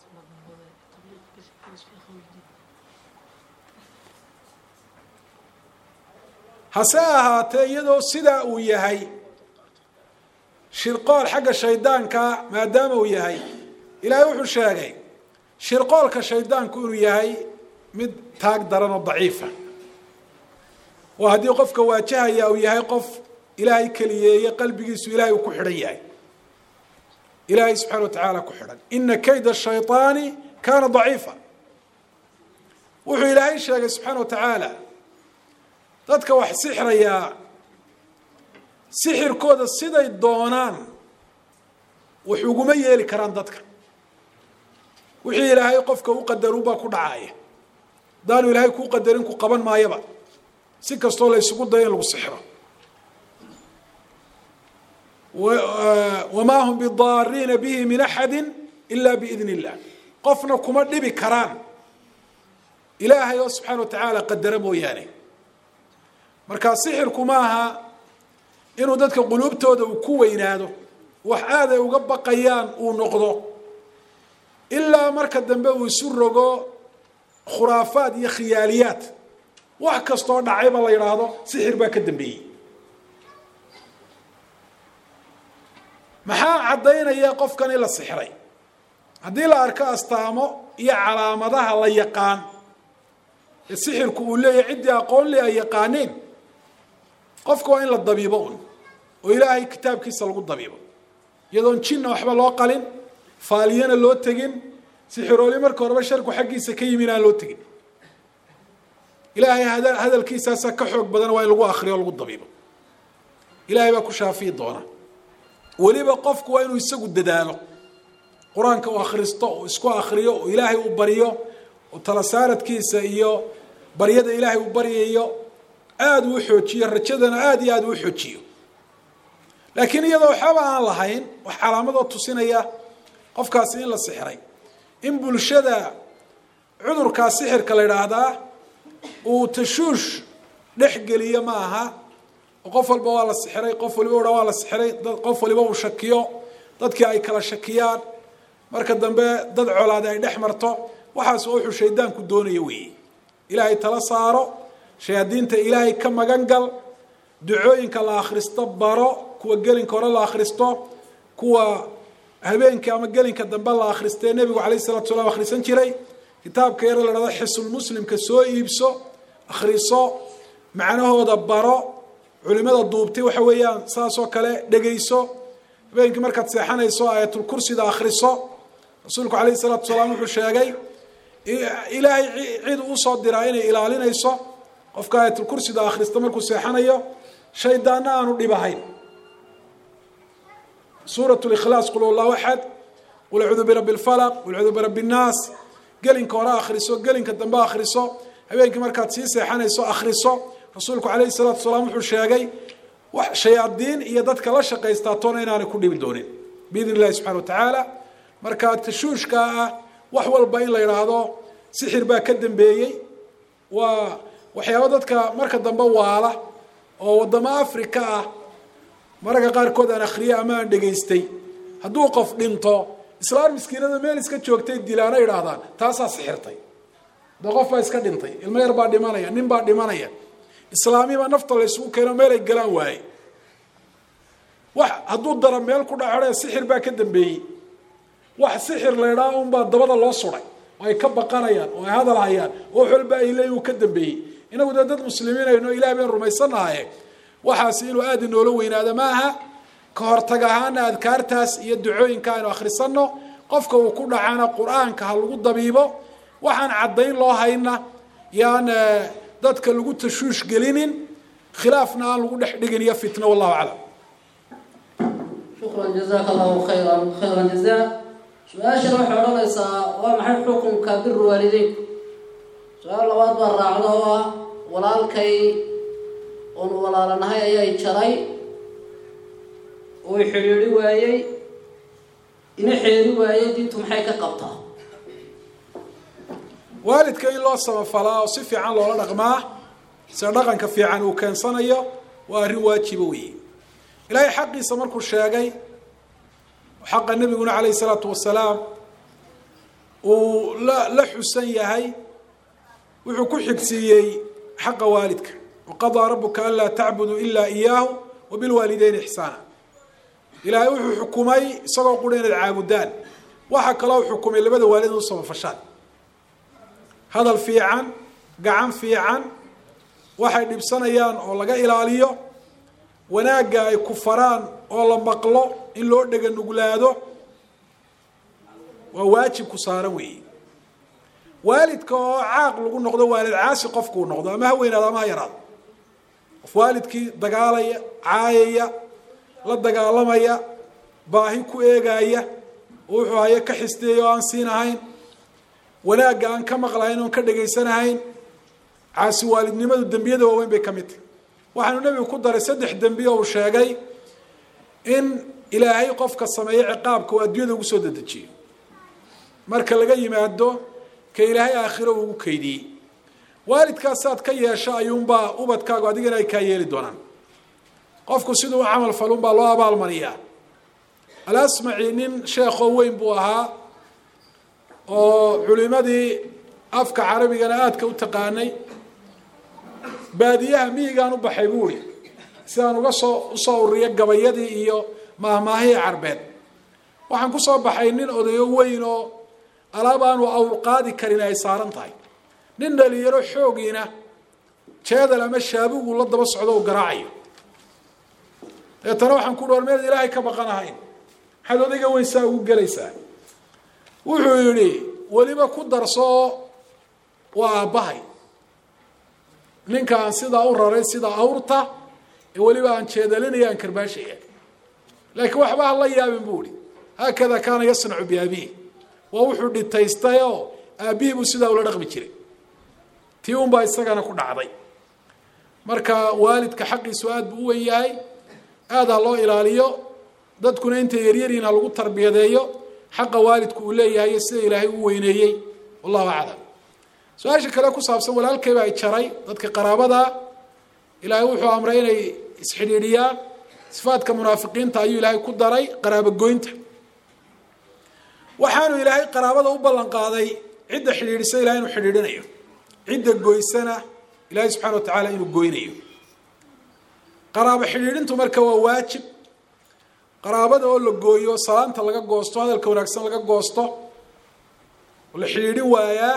hase ahaatee iyadoo sidaa uu yahay shirqool xagga shaydaanka maadaama uu yahay ilaahay wuxuu sheegay shirqoolka shaydaanku inuu yahay mid taag daran oo daciifa oo haddii qofka waajahaya uu yahay qof ilaahay keliyeeye qalbigiisu ilahay uu ku xidhan yahay ilaahay subxana wa tacaala ku xidhan ina kayda shayطaani kana daciifa wuxuu ilaahay sheegay subxaana wa tacaala dadka wax sixrayaa sixirkooda siday doonaan wax uguma yeeli karaan dadka wixii ilaahay qofka u qadarun baa ku dhacaya haddaanu ilaahay kuu qadarin ku qaban maayaba si kastoo la isugu dayo in lagu sixro wamaa hum bidaariina bihi min axadi ila biidn illah qofna kuma dhibi karaan ilaahay oo subxaana wa tacaala qadara mooyaane markaa sixirku ma aha inuu dadka quluubtooda uu ku weynaado wax aad ay uga baqayaan uu noqdo ilaa marka dambe uu isu rogo khuraafaad iyo khiyaaliyaad wax kastoo dhacayba la yidhaahdo sixir baa ka dambeeyey maxaa caddaynaya qofkan in la sixray haddii la arko astaamo iyo calaamadaha la yaqaan ee sixirku uu leeyahay ciddii aqoon le ay yaqaaneen qofka waa in la dabiibo un oo ilaahay kitaabkiisa lagu dabiibo iyadoon jinna waxba loo qalin faaliyana loo tegin sixirooli marka horeba sharku xaggiisa ka yimi inaan loo tegin ilaahay hadalkiisaasaa ka xoog badan waa in lagu akriyo o lagu dabiibo ilaahay baa ku shaafiyi doona weliba qofku waa inuu isagu dadaalo qur-aanka uu akhristo uu isku akriyo oo ilaahay uu baryo oo tala saaradkiisa iyo baryada ilaahay uu baryayo aada uu xoojiyo rajadana aada iyo aada uu xoojiyo laakiin iyadoo waxaba aan lahayn wax calaamadoo tusinaya qofkaasi in la sixray in bulshada cudurkaa sixirka la idhaahdaa uu tashuush dhex geliyo ma aha oo qof walba waa la sixray qof waliba udha waa la sixray qof waliba uu shakiyo dadkii ay kala shakiyaan marka dambe dad colaade ay dhex marto waxaas oo wuxuu shaydaanku doonayo weeye ilaahay tala saaro shayaadiinta ilaahay ka magan gal ducooyinka la akhristo baro kuwa gelinka hore la akhristo kuwa habeenka ama gelinka dambe la akhristee nebigu calayh salatu salaam akhrisan jiray kitaabka yare la dhahdo xisulmuslimka soo iibso akhriso macnahooda baro culimada duubtay waxa weeyaan saasoo kale dhegayso habeenkii markaad seexanayso aayatulkursida akhriso rasuulku calayhi salaatu salaam wuxuu sheegay ilaahay cid usoo diraa inay ilaalinayso qofka aayatulkursida akhrista markuu seexanayo shaydaanna aanu dhibahayn suurat likhlaas qul allahu axad qul acuudu birabbi lfalaq qul acuudu birabbi nnaas gelinka hore akhriso gelinka dambe akhriso habeenkii markaad sii seexanayso akhriso rasuulku calayhi salaatu salaam wuxuu sheegay wax shayaadiin iyo dadka la shaqaystaa toona inaanay ku dhibi doonin biidn illahi subxana wa tacaala marka tashuushkaa ah wax walba in la yidhaahdo sixir baa ka dambeeyey waa waxyaaba dadka marka dambe waala oo waddamo africa ah mararka qaarkood aan akhriyey ama aan dhegaystay hadduu qof dhinto islaan miskiinada meel iska joogtay dilaana idhaahdaan taasaa sixirtay de qof baa iska dhintay ilmo yar baa dhimanaya nin baa dhimanaya islaamibaa nafta la isugu keeno meel ay galaan waaye wax hadduu dara meel ku dhaco sixir baa ka dambeeyey wax sixir laydhaa unbaa dabada loo suray oo ay ka baqanayaan oo ay hadal hayaan oo wax walba ay leeyihin uu ka dambeeyey inagu dee dad muslimiin ayno ilaah bayn rumaysanahaye waxaasi inuu aada inoola weynaado ma aha ka hortag ahaana adkaartaas iyo ducooyinka aynu akhrisanno qofka uu ku dhacana qur-aanka ha lagu dabiibo waxaan caddayn loo hayna yaan dadka lagu tashuush gelinin khilaafna aan lagu dhex dhigin iyo fitno wallahu aclam
shukran jazaaka allahu khayran khayran jazaa su-aashana waxay odhanaysaa waa maxay xukunka biru waalideynku su-aal labaad baa raacda oo ah walaalkay oonu walaalanahay ayay jaray uu xidhiidhi waayey ina xeeri waayey diintu maxay ka qabtaa
waalidka in loo samafalaa oo si fiican loola dhaqmaa sida dhaqanka fiican uu keensanayo waa arrin waajiba weeye ilaahay xaqiisa markuu sheegay xaqa nebiguna calayhi salaatu wasalaam uu la la xusan yahay wuxuu ku xigsiiyey xaqa waalidka waqadaa rabuka anlaa tacbuduu ilaa iyaahu wabilwaalideyni ixsaana ilaahay wuxuu xukumay isagoo qura inaad caabudaan waxaa kaloo xukumay labada waalid in u samafashaan hadal fiican gacan fiican waxay dhibsanayaan oo laga ilaaliyo wanaagga ay ku faraan oo la maqlo in loo dhega nuglaado waa waajib ku saaran weeye waalidka oo caaq lagu noqdo waalid caasi qofkuu noqdo ama ha weynaado ama ha yaraado qof waalidkii dagaalaya caayaya la dagaalamaya baahi ku eegaya oo wuxuu haye ka xisteeya oo aan siin ahayn wanaagga aan ka maqlahayn oon ka dhegaysanahayn caasi waalidnimadu dembiyada waaweyn bay ka mid tahy waxaanu nebigu ku daray saddex dembi oo uu sheegay in ilaahay qofka sameeyo ciqaabka uu adduunyada ugu soo dedejiyo marka laga yimaado ka ilaahay aakhiro ugu kaydiyey waalidkaasaad ka yeesho ayuunbaa ubadkaagu adigana ay kaa yeeli doonaan qofku siduu u camal falun baa loo abaalmariyaa alasmaci nin sheekoo weyn buu ahaa oo culimadii afka carabigana aadka u taqaanay baadiyaha miyigaan u baxay buu ihi sidaan uga soo usoo ururiya gabayadii iyo maahmaahihii carbeed waxaan kusoo baxay nin odayo weyn oo alaab aanu awrqaadi karin ay saaran tahay nin dhalinyaro xoogiina jeedal ama shaabugu la daba socdo u garaacayo deetana waxaan ku dhi war meed ilaahay ka baqanahayn maxaad odayga weyn saa ugu gelaysaa wuxuu yidhi weliba ku darsooo waa aabbahay ninka aan sidaa u raray sida awrta ee weliba aan jeedalinaya aan karbaashaya laakiin waxba ha la yaabin buu ihi haakada kaana yasnacu biabiih waa wuxuu dhitaystay oo aabbihii buu sidaa ula dhaqmi jiray tii unbaa isagana ku dhacday marka waalidka xaqiisu aada buu u wen yahay aada ha loo ilaaliyo dadkuna intay yaryariin ha lagu tarbiyadeeyo xaqa waalidku uu leeyahay iyo sida ilaahay u weyneeyey wallahu aclam su-aasha kale ku saabsan walaalkayba ay jaray dadka qaraabada ilaahay wuxuu amray inay isxidhiidhiyaan sifaadka munaafiqiinta ayuu ilaahay ku daray qaraabogoynta waxaanu ilaahay qaraabada u ballan qaaday cidda xidhiidhisa ilahay inuu xidhiidhinayo cidda goysana ilaahay subxana wa tacaala inuu goynayo qaraabo xidhiidhintu marka waa waajib qaraabada oo la gooyo salaanta laga goosto hadalka wanaagsan laga goosto oo la xidhiidhin waayaa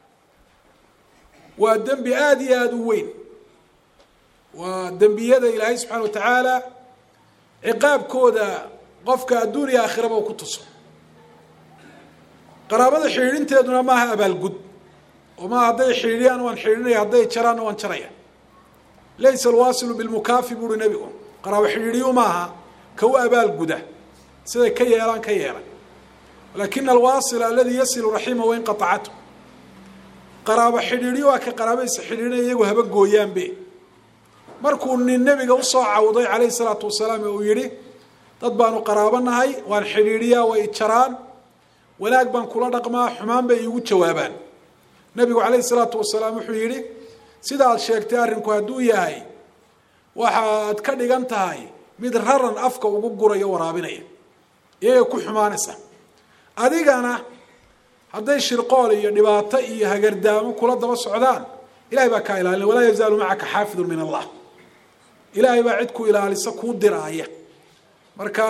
waa dembi aada iyo aada u weyn waa dembiyada ilaahay subxaana wa tacaala ciqaabkooda qofka adduun iyo aakhiraba uu ku tuso qaraabada xidhiidhinteeduna maaha abaalgud oo maaha hadday xidhiidhiyaan waan xidhiidhinaya hadday jaraanna waan jaraya laysa alwaasilu bilmukaafi buuhi nebigu qaraabo xidhiidhiyu maaha ka u abaalguda siday ka yeelaan ka yeelan laakina alwaasila aladii yasilu raxima wain qaطacatu qaraabo xidhiidhiyo waa ka qaraabadiisa xidhiidhinaya iyagu haba gooyaanbe markuu nin nebiga usoo cawday calayhi salaatu wasalaam ee uu yihi dad baanu qaraabo nahay waan xidhiidhiyaa way jaraan wanaag baan kula dhaqmaa xumaan bay iigu jawaabaan nebigu calayhi salaatu wasalaam wuxuu yidhi sida aad sheegtay arrinku hadduu yahay waxaad ka dhigan tahay mid raran afka ugu gurayo waraabinaya iyaga ku xumaanaysa adigana hadday shirqool iyo dhibaato iyo hagardaamo kula daba socdaan ilahay baa kaa ilaalina walaa yazaalu macaka xaafidun min allah ilaahay baa cid ku ilaalisa kuu diraaya marka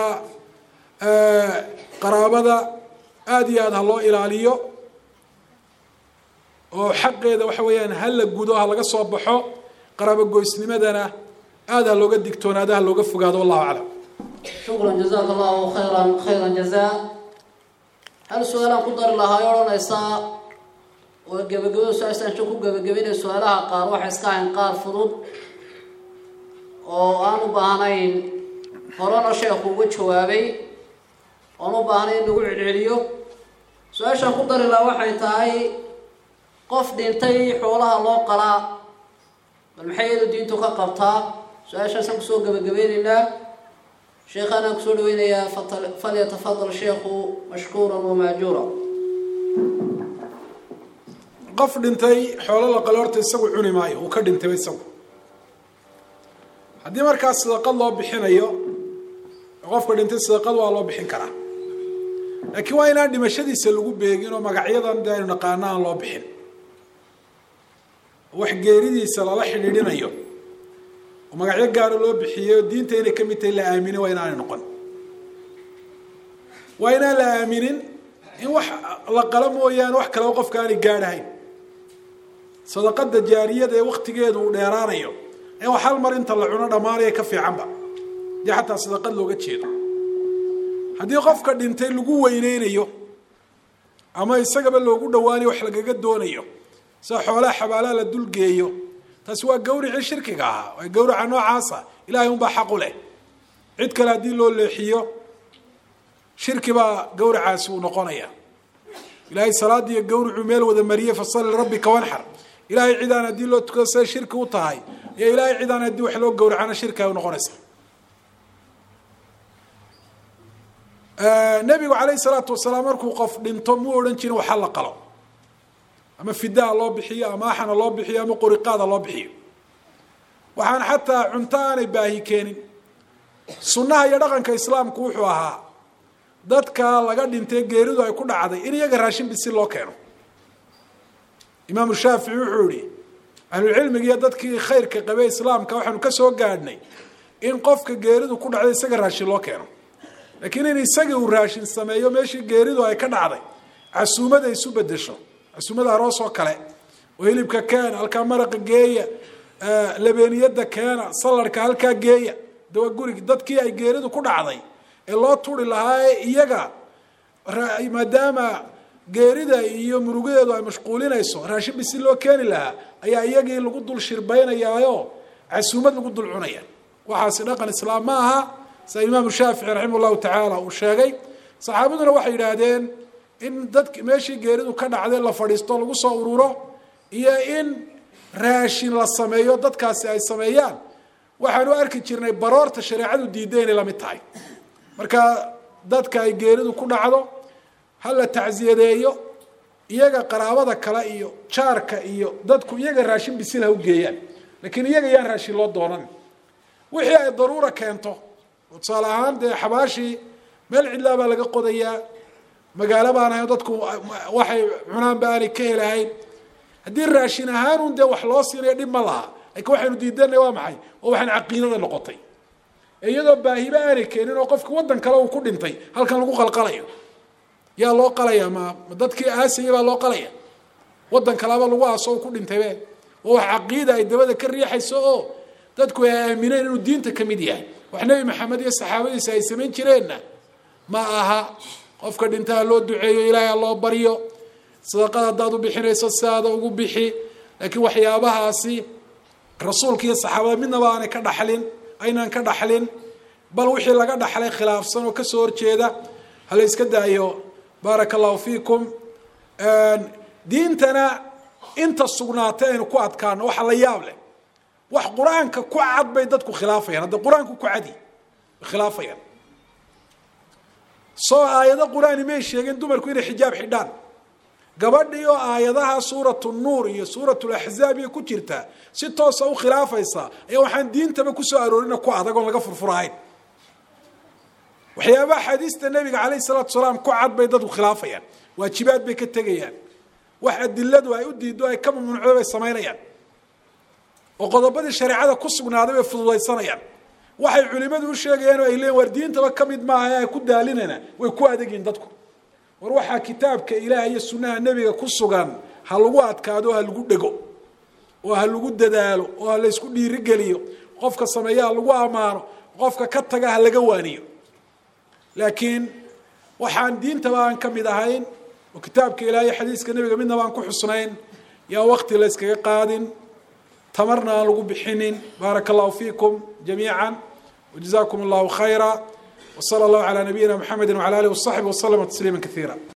qaraabada aada iyo aada ha loo ilaaliyo oo xaqeeda waxa weeyaan ha la gudo ha laga soo baxo qaraabogoysnimadana aada ha looga digtoonaado ha looga fogaado wallahu aclam
shukran jazaaka allahu khayran khayran jazaa hal su-aalaan ku dari lahaa o odhanaysaa oo gebagabada su-aashaan ku gebagabaynaya su-aalaha qaar waxay iska ahayn qaar fudud oo aan u baahnayn horena sheekhu uga jawaabay oon u baahnayn in lagu celceliyo su-aashaan ku dari lahaa waxay tahay qof dhintay xoolaha loo qalaa bal maxay iyadu diintu ka qabtaa su-aashaasaan kusoo gebagabeynaynaa sheekhaanaan kusoo dhaweynayaa falyatafadal sheekhu mashkuuran wamaajuura
qof dhintay xoolo la qalo horta isagu cuni maayo uu ka dhintayba isagu haddii markaas sadaqad loo bixinayo qofka dhintay sadaqad waa loo bixin karaa laakiin waa inaan dhimashadiisa lagu beegin oo magacyadan de aynu naqaano aan loo bixin wax geeridiisa lala xidhiidhinayo oo magacyo gaaro loo bixiyo diinta inay ka mid tahay la aaminin waa inaanay noqon waa inaan la aaminin in wax la qalo mooyaane wax kaleba qofka aanay gaadhahayn sadaqada jaariyada ee waktigeedu uu dheeraanayo ee wax hal mar inta la cuno dhammaanaya ka fiicanba dee xataa sadaqad looga jeedo haddii qofka dhintay lagu weyneynayo ama isagaba loogu dhawaanayo wax lagaga doonayo sida xoolaha xabaalaha la dulgeeyo taasi waa gawricii shirkiga ahaa waa gawraca noocaasa ilahay unbaa xaq u leh cid kale haddii loo leexiyo shirki baa gawracaasi uu noqonaya ilaahay salaadiiyo gawricuu meel wada mariyey fasali lirabbika wanxar ilahay cidaan haddii loo tukado siday shirki u tahay iyo ilahay cidaan haddii wax loo gawracana shirki ay unoqonaysa nabigu calayhi salaatu wasalaam markuu qof dhinto muu odhan jirin waxa la qalo ama fidaa loo bixiyo ama axana loo bixiyo ama qoriqaada loo bixiyo waxaan xataa cunto aanay baahi keenin sunnaha iyo dhaqanka islaamku wuxuu ahaa dadka laga dhintay geeridu ay ku dhacday in iyaga raashin bisil loo keeno imaamu shaafici wuxuu yihi ahlucilmiga iyo dadkii khayrka qabey islaamka waxaanu ka soo gaadhnay in qofka geeridu ku dhacday isaga raashin loo keeno laakiin in isagii uu raashin sameeyo meeshii geeridu ay ka dhacday casuumada isu bedesho casuumada aroos oo kale oo hilibka keena halkaa maraqa geeya labeeniyada keena saladhka halkaa geeya dawa gurigi dadkii ay geeridu ku dhacday ee loo turi lahaa ee iyaga maadaama geerida iyo murugadeedu ay mashquulinayso raashin bisi loo keeni lahaa ayaa iyagii lagu dul shirbaynayaayo casuumad lagu dul cunaya waxaasi dhaqan islaam ma aha sida imaamu shaafici raximah llahu tacaala uu sheegay saxaabaduna waxay yidhaahdeen in dadk meeshii geeridu ka dhacday la fadhiisto lagu soo ururo iyo in raashin la sameeyo dadkaasi ay sameeyaan waxaanu arki jirnay baroorta shareecadu diiday inay lamid tahay marka dadka ay geeridu ku dhacdo ha la tacsiyadeeyo iyaga qaraabada kale iyo jaarka iyo dadku iyaga raashin bisil ha u geeyaan laakiin iyaga yaan raashin loo doonan wixii ay daruura keento tusaale ahaan dee xabaashii meel cidlaa baa laga qodayaa magaalo baan ahayn dadku waxay cunaanba aanay ka helahayn haddii raashin ahaanun dee wax loo siinayo dhib ma laha laakiin waxaynu diidanay waa maxay oo waxaan caqiidada noqotay iyadoo baahiba aanay keenin oo qofka waddan kale uu ku dhintay halkan lagu qalqalayo yaa loo qalaya ma ma dadkii aasaya baa loo qalaya waddan kaleba lagu aaso u ku dhintaybe oo wax caqiida ay dabada ka riixayso oo dadku ay aamineen inuu diinta ka mid yahay wax nebi maxamed iyo saxaabadiisa ay samayn jireenna ma aha qofka dhintaha loo duceeyo ilaahay ha loo baryo sadaqada haddaad u bixinayso sidaada ugu bixi laakiin waxyaabahaasi rasuulka iyo saxaabada midnaba aanay ka dhaxlin aynaan ka dhaxlin bal wixii laga dhaxlay khilaafsan oo kasoo horjeeda hala iska daayo baaraka allahu fiikum diintana inta sugnaatay aynu ku adkaano waxa la yaab leh wax qur-aanka ku cad bay dadku khilaafayaan hadda qur-aanku ku cadi way khilaafayaan soo aayado qur-aani may sheegin dumarku inay xijaab xidhaan gabadhii oo aayadaha suuratu nuur iyo suurat laxzaab iyo ku jirta si toosa u khilaafaysa ayaa waxaan diintaba kusoo aroorina ku adag oon laga furfurahayn waxyaabaha axaadiista nabiga calayhi salaatu salaam ku cad bay dadku khilaafayaan waajibaad bay ka tegayaan wax adiladu ay u diido ay ka mamnuucdo bay samaynayaan oo qodobadii shareecada ku sugnaaday bay fududaysanayaan waxay culimadu u sheegayaan oo ay leeyiin war diintaba ka mid maaha ee ay ku daalinayna way ku adegyihin dadku war waxaa kitaabka ilaah iyo sunnaha nebiga ku sugan ha lagu adkaado ha lagu dhego oo ha lagu dadaalo oo ha laysku dhiirigeliyo qofka sameeya ha lagu ammaano qofka ka taga ha laga waaniyo laakiin waxaan diintaba aan ka mid ahayn oo kitaabka ilaahay xadiiska nebiga midnaba aan ku xusnayn yaa wakti la yskaga qaadin tamarna aan lagu bixinin baaraka allahu fiikum jamiica wajazakum allahu khayra wsala allahu calaa nabiyina mxamedi wcala alih wasaxbi waslama tasliima kaiira